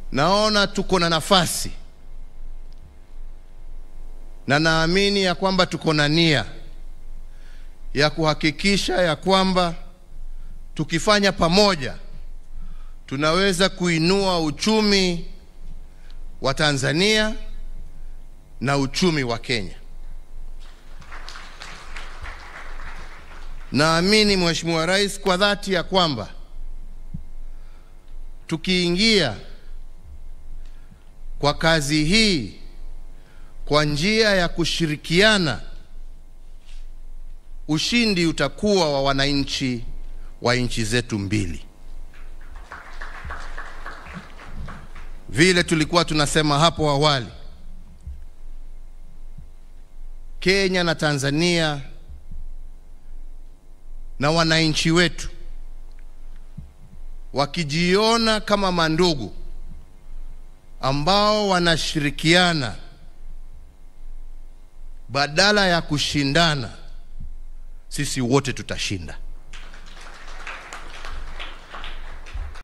naona tuko na nafasi na naamini ya kwamba tuko na nia ya kuhakikisha ya kwamba tukifanya pamoja tunaweza kuinua uchumi wa Tanzania na uchumi wa Kenya. Naamini Mheshimiwa Rais kwa dhati ya kwamba tukiingia kwa kazi hii kwa njia ya kushirikiana, ushindi utakuwa wa wananchi wa nchi zetu mbili. Vile tulikuwa tunasema hapo awali, Kenya na Tanzania na wananchi wetu wakijiona kama mandugu ambao wanashirikiana badala ya kushindana, sisi wote tutashinda.